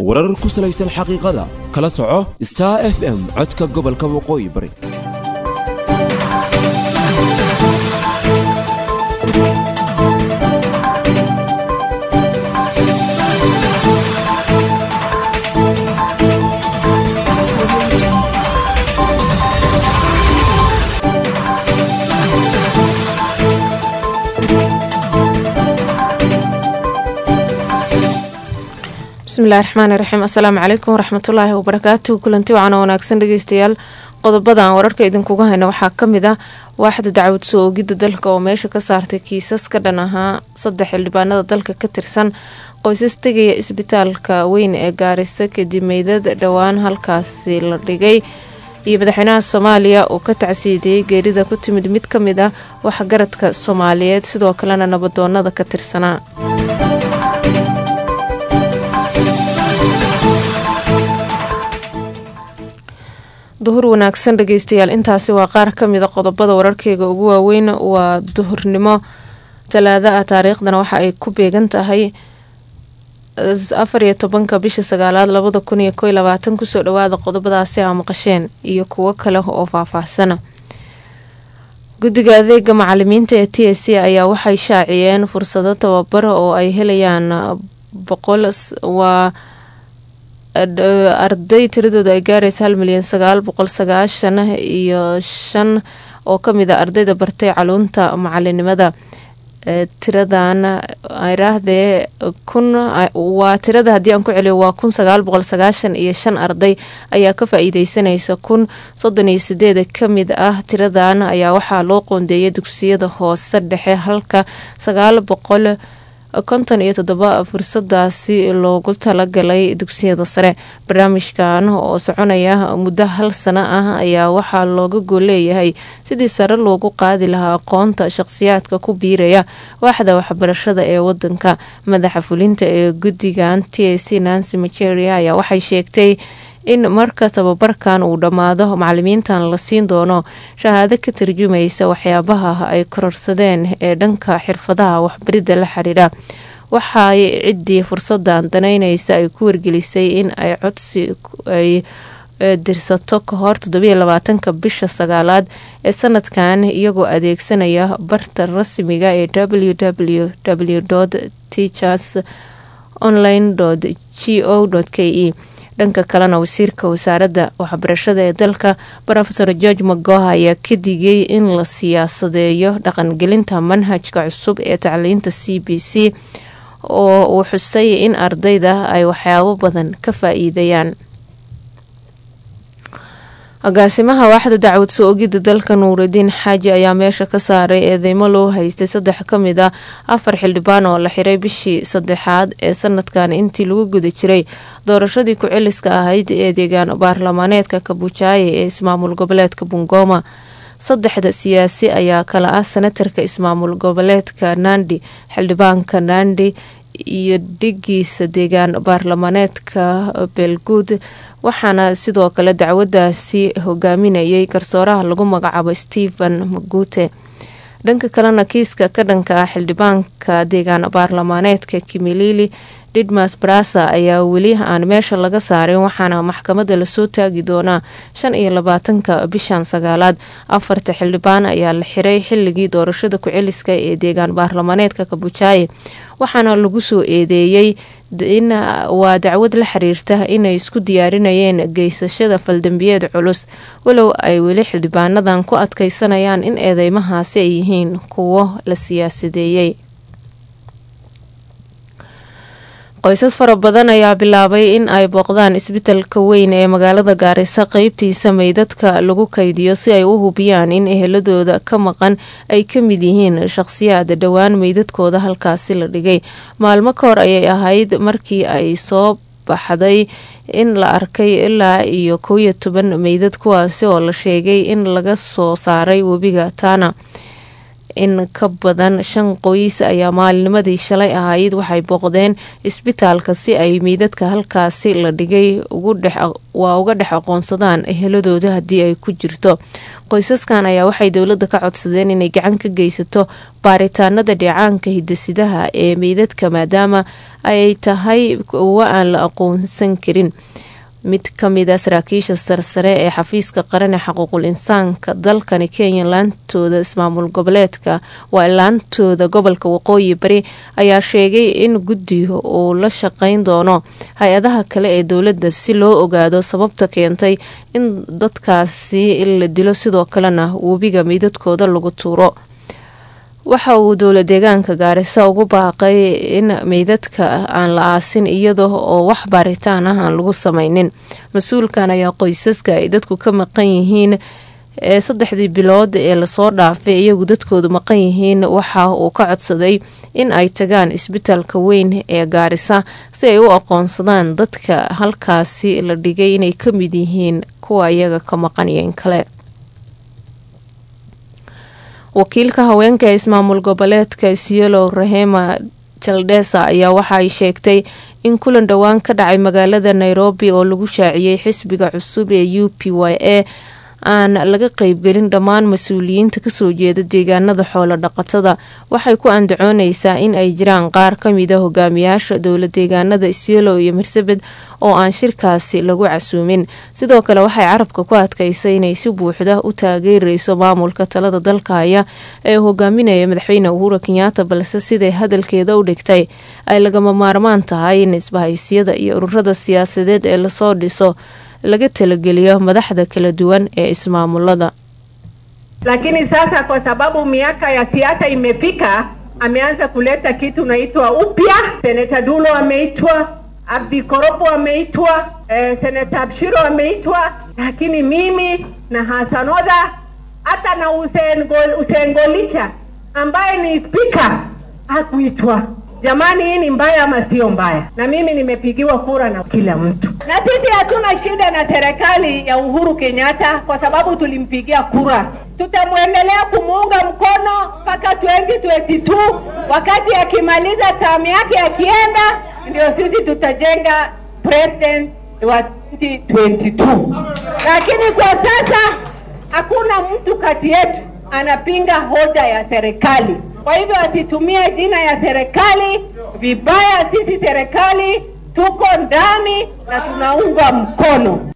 warar ku salaysan xaqiiqada kala soco star f m codka gobolka waqooyi bari bismillahi raxmaani raxiim assalaamu calaykum waraxmatullaahi wabarakaatu kulanti wacan wanaagsan dhegeystayaal qodobadan wararka idinkuga hayna waxaa kamid ah waaxda dacwad soo oogidda dalka oo meesha ka saartay kiisas ka dhan ahaa saddex xildhibaanada dalka ka tirsan qoysas tegaya isbitaalka weyn ee gaarisa kadib meydad dhowaan halkaasi la dhigay iyo madaxweynaha soomaaliya oo ka tacsiidiyey geerida ku timid mid ka mid ah waxgaradka soomaaliyeed sidoo kalena nabadoonada ka tirsanaa duhur wanaagsan dhegeystayaal intaasi waa qaar kamida qodobada wararkeyga ugu waaweyn waa duhurnimo talaado ah taariikhdana waxa ay ku beegan tahay afar iyo tobanka bisha sagaalaad labada kun iyo ko labaatan kusoo dhawaada qodobadaasi aa maqasheen iyo kuwo kale oo faahfaahsana guddiga adeega macalimiinta ee t s c ayaa waxay shaaciyeen fursado tababar oo ay helayaan boqol waa arday tiradooda ay gaaraysa hal milyan sagaal boqol sagaashan iyo shan oo kamid a ardayda bartay caluunta macalinimada tiradan iraahdee kun waa tirada haddii aan ku celiyo waa kun sagaal boqol sagaashan iyo shan arday ayaa ka faa-iideysanaysa kun soddon iyo sideed kamid ah tiradan ayaa waxaa loo qoondeeyay dugsiyada hoose dhexe halka sagaal boqol konton iyo toddoba fursadaasi loogu talagalay dugsiyada sare barnaamijkan oo soconaya muddo hal sano ah ayaa waxaa looga gooleeyahay sidii sare loogu qaadi lahaa aqoonta shaqsiyaadka ku biiraya waaxda waxbarashada ee wadanka madaxa fulinta ee guddigan t c nancy maceria ayaa waxay sheegtay in marka tababarkan uu dhammaado macalimiintan la siin doono shahaado ka tarjumaysa waxyaabaha ay kororsadeen ee dhanka xirfadaha waxbaridda la xiriira waxay ciddii fursadan danaynaysa ay ku wargelisay in ay codsi ay dirsato ka hor toddobiyo labaatanka bisha sagaalaad ee sanadkan iyagoo adeegsanaya barta rasmiga ee w w w teachers online g o k e dhanka kalena wasiirka wasaaradda waxbarashada ee dalka rofeor george magoha ayaa ka digay in la siyaasadeeyo dhaqangelinta manhajka cusub ee tacliinta c b c oo uu xusay in ardayda ay waxyaabo badan ka faa-iidayaan agaasimaha waaxda dacwad soo ogidda dalka nuuridiin xaaji ayaa meesha ka saaray eedeymo loo haystay saddex ka mid ah afar xildhibaan oo la xiray bishii saddexaad ee sanadkan intii lagu guda jiray doorashadii ku-celiska ahayd ee deegaan baarlamaaneedka kabujaaye ee ismaamul goboleedka bungoma saddexda siyaasi ayaa kala ah senatarka ismaamul goboleedka nandi xildhibaanka nandi iyo dhigiisa deegaan baarlamaaneedka beelguud waxaana sidoo kale dacwadaasi hogaaminayay garsooraha lagu magacaabo stephen magute dhanka kalena kiiska ka dhanka ah xildhibaanka deegaan baarlamaaneedka kimilili didmas brasa ayaa weli aan meesha laga saarin waxaana maxkamadda lasoo taagi doonaa shan iyo labaatanka bishan sagaalaad afarta xildhibaan ayaa la xiray xilligii doorashada ku-celiska ee deegaan baarlamaaneedka kabujaaye waxaana lagu soo eedeeyey in waa dacwad la xiriirta inay isku diyaarinayeen geysashada faldambiyeed culus walow ay weli xildhibaanadan ku adkeysanayaan in eedeymahaasi ay yihiin kuwo la siyaasadeeyey qoysas fara badan ayaa bilaabay in ay booqdaan isbitalka weyn ee magaalada gaarisa qeybtiisa meydadka lagu kaydiyo si ay u hubiyaan in eheladooda ka maqan ay ka mid yihiin shaqhsiyaad dhowaan meydadkooda halkaasi la dhigay maalmo ka hor ayay ahayd markii ay soo baxday in la arkay ilaa iyo kow iyo toban meydad kuwaasi oo la sheegay in laga soo saaray webiga tana in ka badan shan qoys ayaa maalinimadii shalay ahayd waxay booqdeen isbitaalka si ay meydadka halkaasi la dhigay waa uga dhex aqoonsadaan eheladooda haddii ay ku jirto qoysaskan ayaa waxay dowladda ka codsadeen inay gacan ka geysato baaritaanada dheecaanka hidasidaha ee meydadka maadaama ay tahay kuwo aan la aqoonsan karin mid ka mid a saraakiisha sarsare ee xafiiska qaran ee xaquuqul insaanka dalkani kenya laantooda ismaamul goboleedka waa laantooda gobolka waqooyi bari ayaa sheegay in guddiga uu la shaqeyn doono hay-adaha kale ee dowladda si loo ogaado sababta keentay in dadkaasi la dilo sidoo kalena webiga meydadkooda lagu tuuro waxa uu dowla deegaanka gaarisa ugu baaqay in meydadka aan la aasin iyada oo wax baaritaan ah aan lagu sameynin mas-uulkan ayaa qoysaska ay dadku ka maqan yihiin ee saddexdii bilood ee lasoo dhaafay iyagu dadkoodu maqan yihiin waxa uu ka codsaday in ay tagaan isbitaalka weyn ee gaarisa si ay u aqoonsadaan dadka halkaasi la dhigay inay ka mid yihiin kuwa iyaga ka maqaniyeen kale wakiilka haweenka ee ismaamul goboleedka isiolo rahema jaldesa ayaa waxa ay sheegtay in kulan dhowaan ka dhacay magaalada nairobi oo lagu shaaciyey xisbiga cusub ee u p y a aan laga qeybgelin dhammaan mas-uuliyiinta kasoo jeeda deegaanada xoolo dhaqatada waxay ku andacooneysaa in ay jiraan qaar kamida hogaamiyaasha dowla deegaanada isiolo iyo marsabed oo aan shirkaasi lagu casuumin sidoo kale waxay carabka ku adkaysay inay si buuxda u taageereyso maamulka talada dalka haya ee hogaaminaya madaxweyne uhura kenyaata balse siday hadalkeeda u dhigtay ay lagama maarmaan tahay in isbahaysiyada iyo ururada siyaasadeed ee lasoo dhiso laga talageliyo madaxda kala duwan ee ismaamulada. Lakini sasa kwa sababu miaka ya siasa imefika, ameanza kuleta kitu naitwa upya. Seneta Dulo ameitwa, Abdi Koropo ameitwa, eh, Seneta Abshiro ameitwa, lakini mimi na Hassan Odha hata na Hussein Hussein Golicha ambaye ni spika hakuitwa. Jamani, hii ni mbaya ama sio mbaya? Na mimi nimepigiwa kura na kila mtu, na sisi hatuna shida na serikali ya Uhuru Kenyatta kwa sababu tulimpigia kura. Tutamwendelea kumuunga mkono mpaka 2022 wakati akimaliza tamu yake akienda, ndio sisi tutajenga president wa 2022. Lakini kwa sasa hakuna mtu kati yetu anapinga hoja ya serikali. Kwa hivyo asitumie jina ya serikali vibaya. Sisi serikali tuko ndani na tunaunga mkono.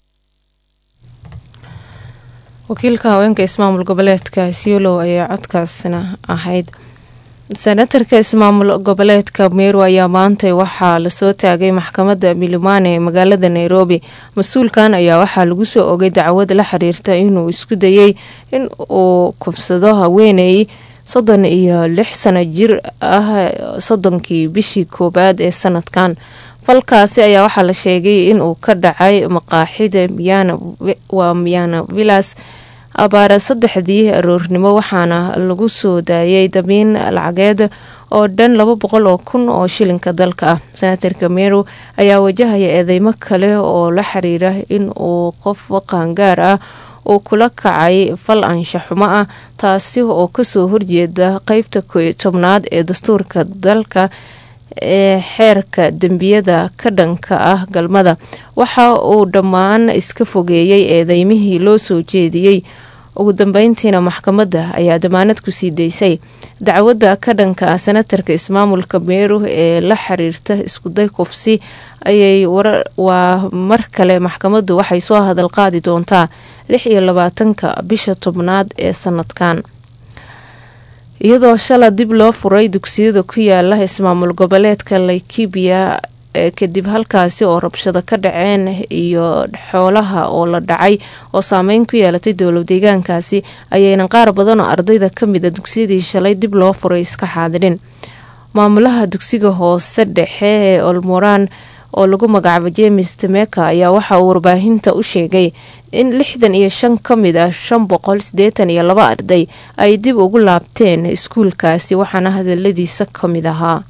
wakiilka haweenka ismaamul goboleedka isiolo ayaa codkaasina ahayd senatarka ismaamul goboleedka meru ayaa maantay waxaa lasoo taagay maxkamadda milimane ee magaalada nairobi mas-uulkan ayaa waxaa lagu soo ogay dacwad la xiriirta inuu isku dayey in uu kufsado haweeney soddon iyo lix sano jir ah soddonkii bishii koowaad ee sanadkan falkaasi ayaa waxaa la sheegay inuu ka dhacay maqaaxida waa miyana villas abaara saddexdii aroornimo waxaana lagu soo daayay damiin lacageed oo dhan laba boqol oo kun oo shilinka dalka ah senatarka meru ayaa wajahaya eedeymo kale oo la xiriira in uu qof qaangaar ah uu kula kacay fal anshaxumo ah taasi oo kasoo horjeeda qeybta koyo tobnaad ee dastuurka dalka ee xeerka dembiyada ka dhanka ah galmada waxa uu dhammaan iska fogeeyey eedeymihii loo soo jeediyey ugu dambeyntiina maxkamadda ayaa damaanad ku sii daysay dacwadda ka dhanka ah senatarka ismaamulka meeru ee la xiriirta iskuday kufsi ayay waa mar kale maxkamaddu waxay soo hadal qaadi doontaa lix iyo labaatanka bisha tobnaad ee sanadkan iyadoo shala dib loo furay dugsiyada ku yaala ismaamul goboleedka laikibia kadib halkaasi oo rabshado ka dhaceen iyo xoolaha oo la dhacay oo saameyn ku yeelatay dowlad deegaankaasi ayayna qaar badan oo ardayda kamid a dugsiyadii shalay dib loo furay iska xaadirin maamulaha dugsiga hoose dhexe ee olmoraan oo lagu magacaabo james temeka ayaa waxa uu warbaahinta u sheegay in lixdan iyo shan ka mid ah shan boqol sideetan iyo laba arday ay dib ugu laabteen iskuulkaasi waxaana hadaladiisa ka mid ahaa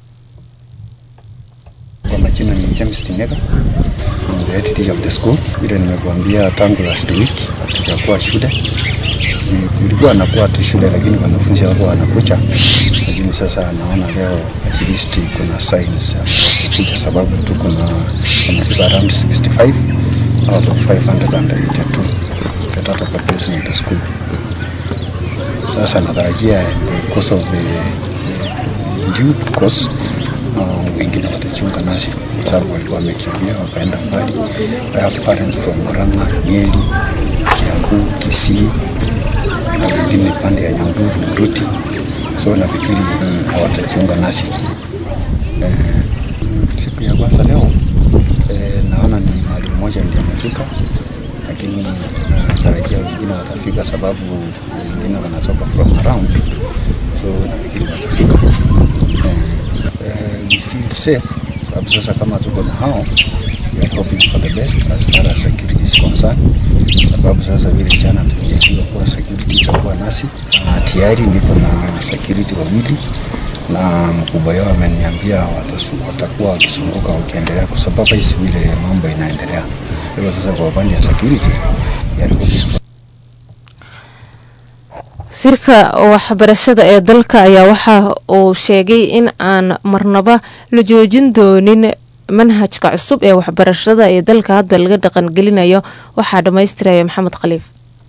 Kwa majina ni James Tinega, I'm the head teacher of the school. Vile nimekuambia tangu last week hatujakuwa shule kulikuwa nakuwa tu shule, lakini wanafunzi wako wanakucha, lakini sasa naona leo at least kuna signs kuja, sababu tu kuna wanafika around 65 out of 582 get out of the placement school. Sasa natarajia the course of the due course uh, wengine watajiunga nasi kwa sababu walikuwa wamekimbia wakaenda mbali. I have parents from Murang'a, Nyeri, Kiambu, Kisii na wengine pande ya Nyahururu, Mruti, so nafikiri mm, hawatajiunga nasi eh, siku ya kwanza leo eh, naona ni mwalimu mmoja ndiye amefika, lakini natarajia wengine watafika sababu wengine wanatoka from around, so nafikiri watafika eh, eh, we feel safe sababu sasa kama tuko na hao we are hoping for the best as far as security is concerned, sababu sasa vile jana tuliambiwa kuwa security itakuwa nasi, na tayari niko na security wawili na mkubwa yao ameniambia watasu- watakuwa wakizunguka wakiendelea kusupervise vile mambo inaendelea. Kwa hivyo sasa kwa upande ya security we are hoping for wasiirka waxbarashada ee dalka ayaa waxa uu sheegay in aan marnaba la joojin doonin manhajka cusub ee waxbarashada ee dalka hadda laga dhaqangelinayo waxaa dhammaystiraya maxamed khaliif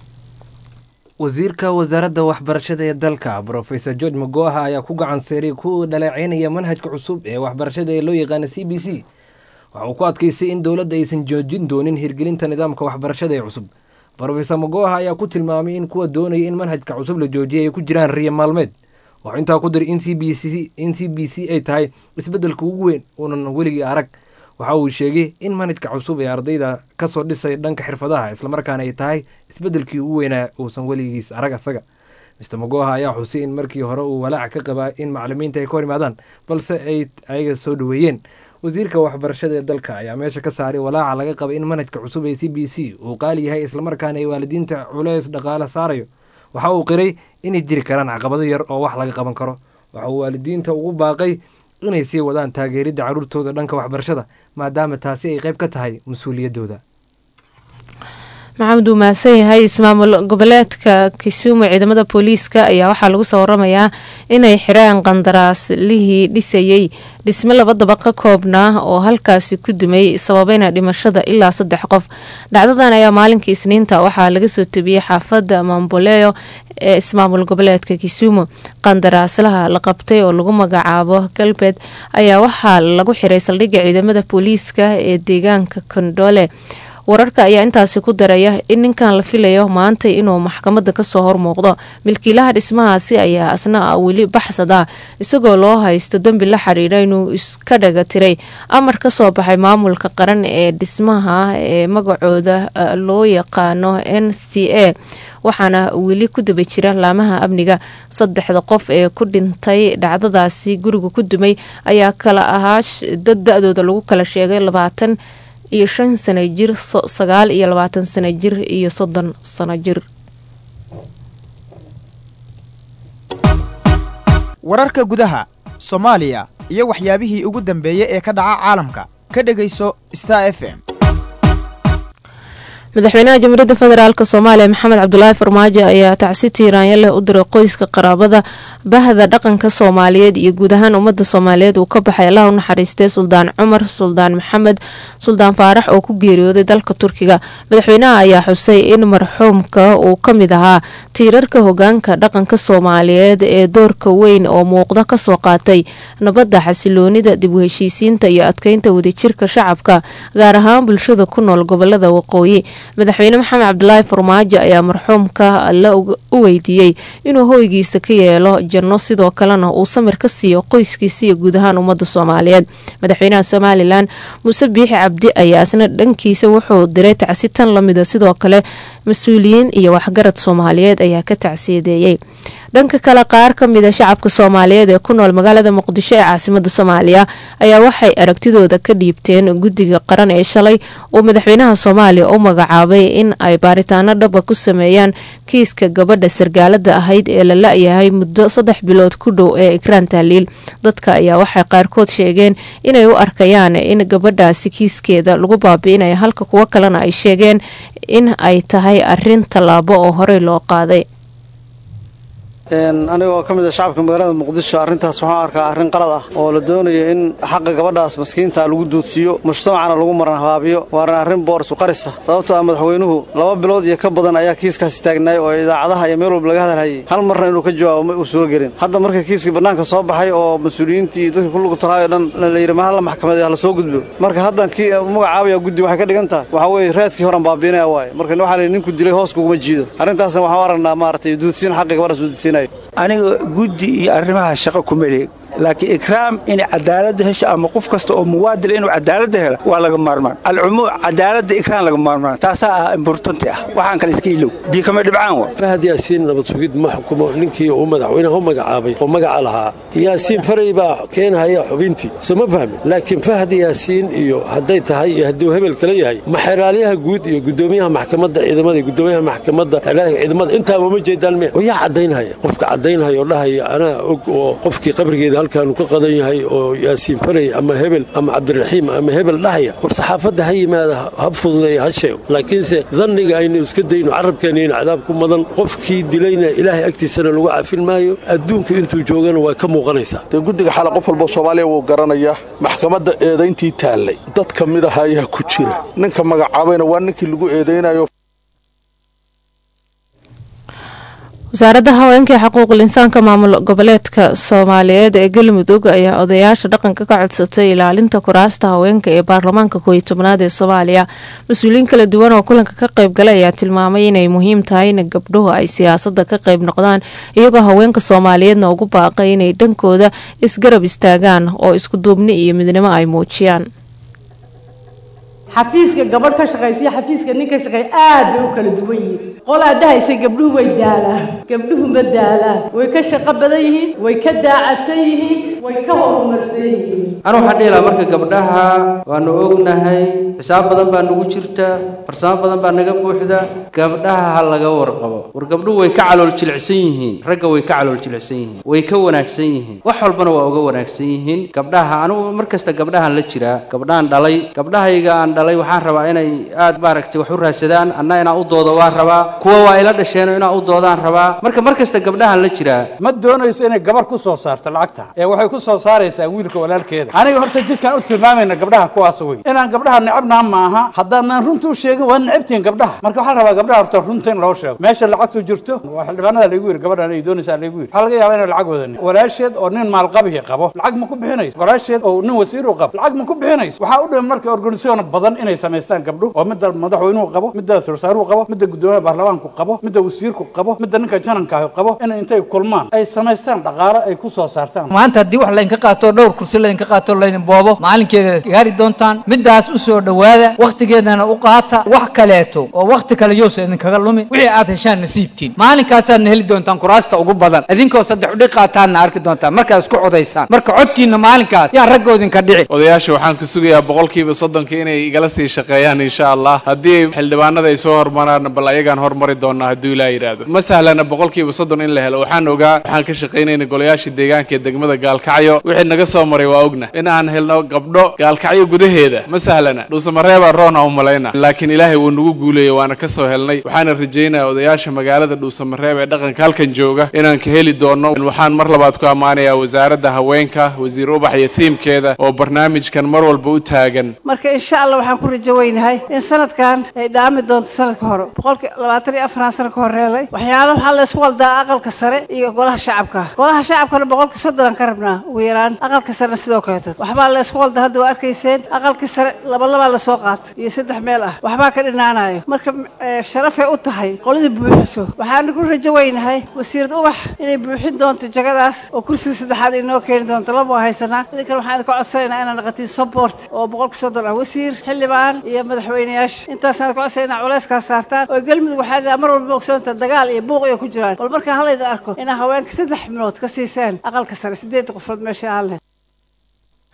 wasiirka wasaaradda waxbarashada ee dalka brofesor george magoha ayaa ku gacan seeray ku dhaleeceynaya manhajka cusub ee waxbarashada ee loo yaqaana c b c waxa uu ku adkaystay in dowladda aysan joojin doonin hirgelinta nidaamka waxbarashada ee cusub brofesor magoha ayaa ku tilmaamay in kuwa doonaya in manhajka cusub la joojiyay ay ku jiraan riya maalmeed waxuu intaa ku diray in c b c in c b c ay tahay isbeddelka ugu weyn uunan weligii arag waxa uu sheegay in manhajka cusub ee ardayda kasoo dhisay dhanka xirfadaha islamarkaana ay tahay isbeddelkii ugu weynaa uusan weligiis arag asaga mister magoha ayaa xusay in markii hore uu walaac ka qabaa in macalimiinta ay ka hor yimaadaan balse ay ayaga soo dhoweeyeen wasiirka waxbarashada ee dalka ayaa meesha ka saaray walaaca laga qaba in manhajka cusub ee c b c uu qaali yahay islamarkaana ay waalidiinta culeys dhaqaale saarayo waxa uu qiray inay jiri karaan caqabado yar oo wax laga qaban karo waxa uu waalidiinta ugu baaqay inay sii wadaan taageeridda carruurtooda dhanka waxbarashada maadaama taasi ay qayb ka tahay mas-uuliyaddooda maxamed uu mahadsan yahay ismaamul goboleedka kisumu ciidamada booliiska ayaa waxaa lagu soo waramayaa inay xireen qandaraaslihii dhisayey dhisme laba daba ka koobnaa oo halkaasi ku dumay sababeyna dhimashada ilaa saddex qof dhacdadan ayaa maalinkii isniinta waxaa laga soo tebiyey xaafadda mamboleyo ee ismaamul goboleedka kisumu qandaraaslaha la qabtay oo lagu magacaabo galbeed ayaa waxaa lagu xiray saldhigga ciidamada booliiska ee deegaanka kondole wararka ayaa intaasi ku daraya in ninkan la filayo maanta inuu maxkamadda kasoo hormuuqdo milkiilaha dhismahaasi ayaa asna weli baxsada isagoo loo haysto dembi la xiriira inuu iska dhaga tiray amar kasoo baxay maamulka qaran ee dhismaha ee magacooda loo yaqaano n c a waxaana weli ku daba jira laamaha amniga saddexda qof ee ku dhintay dhacdadaasi guriga ku dumay ayaa kala ahaa dad da-dooda lagu kala sheegay labaatan iyo shan sano jir sagaal iyo labaatan sano jir iyo soddon sano jir wararka gudaha soomaaliya iyo waxyaabihii ugu dambeeyey ee ka dhaca caalamka ka dhegayso star f m madaxweynaha jamhuuriyadda federaalk soomaaliya maxamed cabdulaahi farmaajo ayaa tacsi tiiraanya leh u diray qoyska qaraabada bahda dhaqanka soomaaliyeed iyo guud ahaan ummadda soomaaliyeed uu ka baxay allah u naxariistay suldaan cumar suldaan maxamed suldaan faarax oo ku geeriyooday dalka turkiga madaxweynaha ayaa xusay in marxuumka uu ka mid ahaa tiirarka hogaanka dhaqanka soomaaliyeed ee doorka weyn oo muuqda kasoo qaatay nabadda xasiloonida dib u heshiisiinta iyo adkeynta wadajirka shacabka gaar ahaan bulshada ku nool gobolada waqooyi madaxweyne maxamed cabdulaahi farmaajo ayaa marxuumka alle u weydiiyey inuu hoygiisa ka yeelo janno sidoo kalena uu samir ka siiyo qoyskiisa iyo guud ahaan ummadda soomaaliyeed madaxweynaha somalilan muuse biixi cabdi ayaa isna dhankiisa wuxuu diray tacsi tan lamida sidoo kale mas-uuliyiin iyo waxgarad soomaaliyeed ayaa ka tacsiyadeeyey dhanka kale qaar ka mida shacabka soomaaliyeed ee ku nool magaalada muqdisho ee caasimada soomaaliya ayaa waxay aragtidooda ka dhiibteen guddiga qaran ee shalay uu madaxweynaha soomaaliya u magacaabay in ay baaritaano dhaba ku sameeyaan kiiska gabadha sargaalada ahayd ee la la-yahay muddo saddex bilood ku dhow ee ikraan tahliil dadka ayaa waxay qaarkood sheegeen inay u arkayaan in gabadhaasi kiiskeeda lagu baabi'inayo halka kuwo kalena ay sheegeen in ay tahay arin tallaabo oo horey loo qaaday anigoo ka mid a shacabka magaalada muqdisho arrintaas waxaan arkaa arrin qalad ah oo la doonayo in xaqa gabadhaas maskiinta lagu duudsiiyo mujtamacana lagu maran habaabiyo waana arrin boorsu qarisa sababtoo ah madaxweynuhu laba bilood iyo ka badan ayaa kiiskaasi taagnaay oo idaacadaha iyo meel walba laga hadalhayay hal marna inuu ka jawaabo ma uu suuro gelin hadda marka kiiskii bannaanka soo baxay oo mas-uuliyiintii dadka ku lugu talaayo dhan la yidhi ma halla maxkamadeed hala soo gudbo marka haddan kii magacaabaya guddi waxay ka dhigan tahay waxaa weeye raadkii horan baabiinaya waaye marka waxaa la yidhi ninku dilay hoos kuguma jiido arrintaasna waxaan u aragnaa maaragtay duudsiin xaqi gabadhaas duudsiinayo aniga guddi iyo arrimaha shaqo kuma leeg laakiin ikraam inay cadaaladda hesho ama qof kasta oo muwaadil inuu cadaaladda helo waa laga maarmaan alcumuum cadaaladda ikraam laga maarmaan taasaa ah importanti ah waxaan kale iska ilow biyo kama dhibcaan wa fahad yaasiin nabad sugid ma xukumo ninkii uu madaxweynaha u magacaabay oo magaca lahaa yaasiin faray baa keenhaya xubintii soo ma fahmin laakiin fahad yaasiin iyo hadday tahay iyo hadduu hebel kale yahay maxeraalyaha guud iyo gudoomiyaha maxkamadda ciidamada iyo gudoomiyaha maxkamadda ciidamada intaaba uma jeedaan me oo yaa caddaynhaya qofka caddaynhaya oo dhahaya anaa og oo qofkii qabrigeeda halkaanu ka qadan yahay oo yaasiin faray ama hebel ama cabdiraxiim ama hebel dhahaya war saxaafadda ha yimaada ha fududeeya ha sheego laakiinse danniga aynu iska dayno carabkeena in cadaab ku madan qofkii dilayna ilaahay agtiisana lagu cafin maayo adduunku intuu joogana waa ka muuqanaysaa dee guddiga xale qof walba soomaaliya wuu garanayaa maxkamadda eedayntii taallay dad ka mid aha ayaa ku jira ninka magacaabayna waa ninkii lagu eedaynayo wasaaradda haweenka ee xuquuqul insaanka maamul goboleedka soomaaliyeed ee galmudug ayaa odayaasha dhaqanka ka codsatay ilaalinta kuraasta haweenka ee baarlamaanka kooiyo tobnaad ee soomaaliya mas-uuliyiin kala duwan oo kulanka ka qayb galay ayaa tilmaamay inay muhiim tahay in gabdhuhu ay siyaasada ka qayb noqdaan iyagoo haweenka soomaaliyeedna ugu baaqay inay dhankooda isgarab istaagaan oo iskuduubni iyo midnimo ay muujiyaan xafiiska gabadh ka shaqaysa iyo xafiiska nin ka shaqeeya aad bay u kala duwan yihiin qolaa dhahaysa gabdhuhu way daalaan gabdhuhu ma daalaan way ka shaqo badan yihiin way ka daacadsan yihiin way ka horumarsan yihiin anu waxaan dhihi lahaa marka gabdhaha waanu ognahay xisaab badan baa nagu jirta farsamo badan baa naga buuxda gabdhaha ha laga warqabo war gabdhuhu way ka calool jilicsan yihiin ragga way ka calool jilicsan yihiin way ka wanaagsan yihiin wax walbana waa uga wanaagsan yihiin gabdhaha anugu mar kasta gabdhahan la jiraa gabdhahan dhalay gabdhahayga aan dhalay waxaan rabaa inay aad maaragtay wax u raadsadaan anna inaan u doodo waan rabaa kuwa waa ila dhasheenoo inaan u doodaan rabaa marka mar kasta gabdhahan la jiraa ma doonayso inay gabar ku soo saarto lacagta ee waxay ku soo saaraysaa wiilka walaalkeeda aniga horta jidkaan u tilmaamayna gabdhaha kuwaas wey inaan gabdhaha necabnaa maaha haddaanan runta u sheegin waa necabtihin gabdhaha marka waxaan rabaa gabdhaha horta runta in loo sheego meesha lacagtu jirto waa xildhibaanada laygu yiri gabadhan ay doonaysaa laygu yiri waxaa laga yaabaa inay lacag wadanin walaasheed oo nin maalqabihi qabo lacag ma ku bixinayso walaasheed oo nin wasiiru qabo lacag ma ku bixinayso waxaa u dhiman marka organisation badan inay samaystaan gabdho oo midda madaxweynuhu qabo midda warsaaruhu qabo midda guddoomiyaha baarlamaanku qabo midda wasiirku qabo midda ninka janankaahi qabo in intay kulmaan ay samaystaan dhaqaale ay ku soo saartaan maanta haddii wax laydinka qaato dhowr kursi laydinka qaato laydin boobo maalinkeeda gaari doontaan middaas u soo dhowaada wakhtigeedana u qaata wax kaleeto oo wakhti kale yowsa idinkaga lumin wixii aad heshaan nasiibkiin maalinkaasaadna heli doontaan kuraasta ugu badan idinkoo saddex udhig qaataanna arki doontaan markaad isku codaysaan marka codkiina maalinkaas yaan ragga idinka dhici odayaasha waxaan ku sugayaa boqolkiiba soddonka inay igala sii shaqeeyaan insha allah haddii xildhibaanada ay soo hormaraan bal ayagaan hormari doonaa hadduu ilaa yidhaahdo ma sahlana boqolkiiba soddon in la helo waxaan ogaa waxaan ka shaqaynayna golayaasha deegaanka ee degmada gaalkacyo wixii naga soo maray waa ogna in aan helno gabdho gaalkacyo gudaheeda ma sahlana dhuusamareebaa roona u malayna laakiin ilaahay wuu nagu guuleeyey waana ka soo helnay waxaana rajaynaya odayaasha magaalada dhuusamareeb ee dhaqanka halkan jooga inaan ka heli doono waxaan mar labaad ku ammaanayaa wasaaradda haweenka wasiir ubax iyo tiimkeeda oo barnaamijkan mar walba u taagan marka insha allah waxaan ku rajo weynahay in sanadkan ay dhaami doonto sanadka hore boqolki labaatan iyo afaraan sano ka horeelay waxyaalo waxaa la isku waldaa aqalka sare iyo golaha shacabka golaha shacabkana boqolki soddon ka rabnaa ugu yaraan aqalka sarena sidoo kaleeto waxbaa la isku waldaa hadda waa arkayseen aqalkii sare laba labaa lasoo qaatay iyo saddex meel ah waxbaa ka dhinaanayo marka sharafay u tahay qoladii buuxiso waxaana ku rajo weynahay wasiirad ubax inay buuxin doonto jagadaas oo kursiga saddexaad inoo keeni doonto laba waa haysanaa idinkan waxaan idinka codsanaynaa inaan naqatiin support oo boqolki soddon ah wasiir xildhibaan iyo madaxweyneyaasha intaasaan idinka codsanayna culayskaas saartaan oo galmudug waxaa mar walba ogsoonta dagaal iyo buuq iyo ku jiraan bal markaan hallaydin arko inaa haweenka saddex minuud ka siisaan aqalka sare sideedda qofood meesha aan leh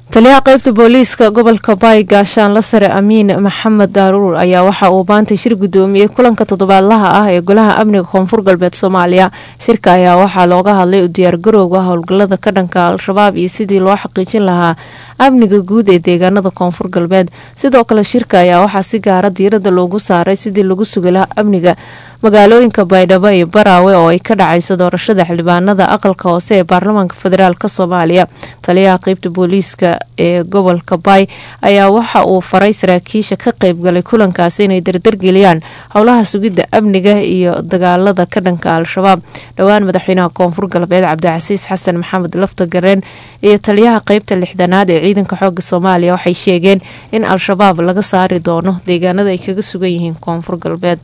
taliyaha qeybta booliiska gobolka baay gaashaanla sare amiin maxamed daaruur ayaa waxa uu maanta shir gudoomiyey kulanka toddobaadlaha ah ee golaha amniga koonfur galbeed soomaaliya shirka ayaa waxaa looga hadlay u diyaargarowga howlgalada ka dhanka al-shabaab iyo sidii loo xaqiijin lahaa amniga guud ee deegaanada koonfur galbeed sidoo kale shirka ayaa waxaa si gaara diirada loogu saaray sidii lagu sugi lahaa amniga magaalooyinka baydhabo iyo baraawe oo ay ka dhacayso doorashada xildhibaanada aqalka hoose ee baarlamaanka federaalk soomaaliya taliyaha qeybta booliiska ee gobolka baay ayaa waxa uu faray saraakiisha ka qeybgalay kulankaasi inay dardargeliyaan howlaha sugidda amniga iyo dagaalada ka dhanka al-shabaab dhowaan madaxweynaha koonfur galbeed cabdicasiis xasan maxamed lafta gareen iyo taliyaha qeybta lixdanaad ee ciidanka xooga soomaaliya waxay sheegeen in al-shabaab laga saari doono deegaanada ay kaga sugan yihiin koonfur galbeed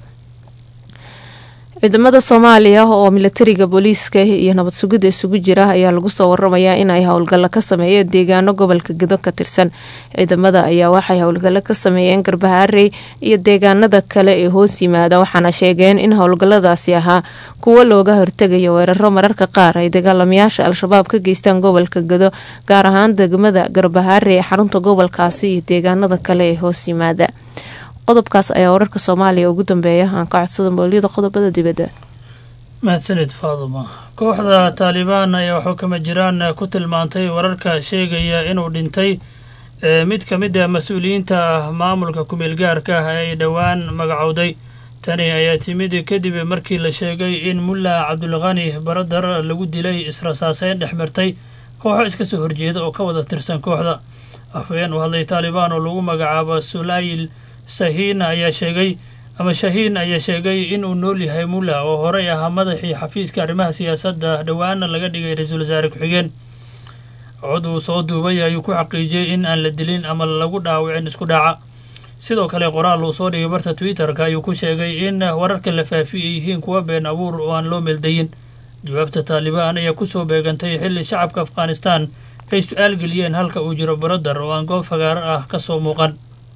ciidamada soomaaliya oo milatariga booliiska iyo nabad sugidda isugu jira ayaa lagu soo waramayaa in ay howlgallo ka sameeyeen deegaano gobolka gedo ka tirsan ciidamada ayaa waxay howlgallo ka sameeyeen garbahaarey iyo deegaanada kale ee hoos yimaada waxaana sheegeen in howlgalladaasi ahaa kuwo looga hortegayo weeraro mararka qaar ay dagaalamayaasha al-shabaab ka geystaan gobolka gedo gaar ahaan degmada garbahaarey ee xarunta gobolkaasi iyo deegaanada kale ee hoos yimaada qodobkaas ayaa wararka soomaaliya ugu dambeeya aan ka codsada mooliyada qodobada dibadda mahadsanid faaduma kooxda taalibaan ayaa waxuu kama jiraan ku tilmaantay wararka sheegaya inuu dhintay mid ka mid ah mas-uuliyiinta maamulka kumeel gaarka ah ee ay dhowaan magacowday tani ayaa timid kadib markii la sheegay in mulla cabdulqani baradar lagu dilay israsaaseyn dhex martay kooxo iska soo horjeeda oo ka wada tirsan kooxda afhayeen u hadlay taalibaan oo lagu magacaabo sulayl sahiin ayaa sheegay ama shahiin ayaa sheegay inuu nool yahay mulla oo horey ahaa madaxii xafiiska arrimaha siyaasadda dhowaana laga dhigay ra-iisul wasaare ku-xigeen cod uu soo duubay ayuu ku xaqiijiyey in aan la dilin ama lagu dhaawicin isku dhaca sidoo kale qoraal uu soo dhigay barta twitter-ka ayuu ku sheegay in wararka la faafi ay yihiin kuwa been abuur oo aan loo meeldayin jawaabta taalibaan ayaa kusoo beegantay xilli shacabka afghanistan ay su-aal geliyeen halka uu jiro baradar oo aan goob fagaaro ah ka soo muuqan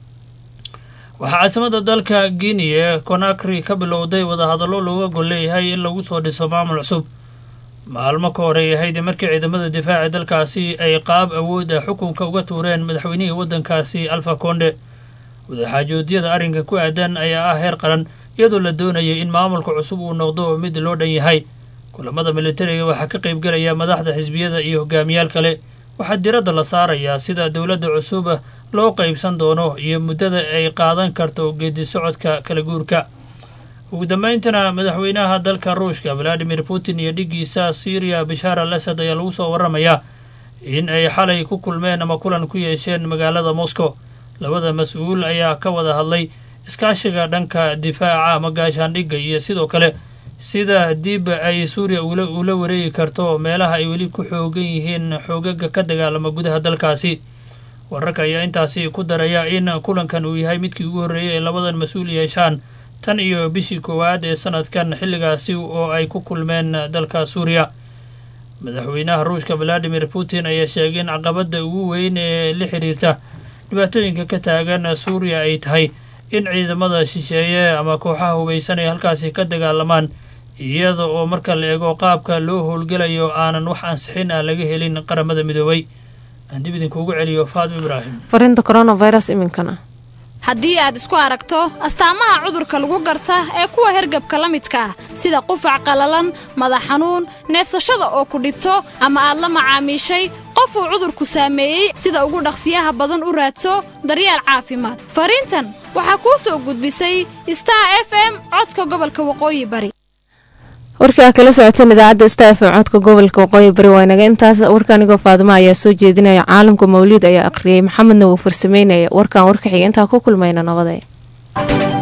waxaa caasimada dalka guinea ee conakry ka bilowday wadahadallo looga gol leeyahay in lagu soo dhiso maamul cusub maalmo ka horey ahayd markii ciidamada difaaca dalkaasi ay qaab awood ah xukunka uga tuureen madaxweynihii waddankaasi alfa konde wadaxaajoodyada arrinka ku aadan ayaa ah heer qaran iyadoo la doonayay in maamulka cusub uu noqdo mid loo dhan yahay kulamada militariga waxaa ka qaybgelaya madaxda xisbiyada iyo hogaamiyaal kale waxaa diradda la saarayaa sida dowladda cusub loo qaybsan doono iyo muddada ay qaadan karto geedi socodka kala guurka ugu dambayntana madaxweynaha dalka ruushka valadimir putin iyo dhiggiisa syriya bashaar al asad ayaa lagu soo waramayaa in ay xalay ku kulmeen ama kulan ku yeesheen magaalada moscow labada mas-uul ayaa ka wada hadlay iskaashiga dhanka difaaca ama gaashaandhigga iyo sidoo kale sida dib ay suuriya ula wareegi karto meelaha ay weli ku xoogan yihiin xoogaga ka dagaalama gudaha dalkaasi wararka ayaa intaasi ku daraya in kulankan uu yahay midkii ugu horreeyay ay labadan mas-uul yeeshaan tan iyo bishii koowaad ee sanadkan xilligaasi oo ay ku kulmeen dalka suuriya madaxweynaha ruushka valadimir putin ayaa sheegay in caqabadda ugu weyn ee la xiriirta dhibaatooyinka ka taagan suuriya ay tahay in ciidamada shisheeye ama kooxaha hubaysan ay halkaasi ka dagaalamaan iyada oo marka la eego qaabka loo howlgelayo aanan wax ansixin ah laga helin qaramada midoobay aan dib idinkuugu celiyo faadimo ibraahim fariinta coronavirus iminkana haddii aad isku aragto astaamaha cudurka lagu garta ee kuwa hergabka la midka ah sida qufac qallalan madax xanuun neefsashada oo ku dhibto ama aad la macaamiishay qof uu cudurku saameeyey sida ugu dhaqsiyaha badan u raadso daryeel caafimaad fariintan waxaa kuu soo gudbisay star f m codka gobolka waqooyi bari warkii aa kala socoteen idaacadda sta f m codka gobolka waqooyi bari waa inaga intaas warka anigoo faadimo ayaa soo jeedinaya caalamka mawliid ayaa akhriyay maxamedna wuu farsameynaya warkan warka xiga intaa ku kulmayna nabadee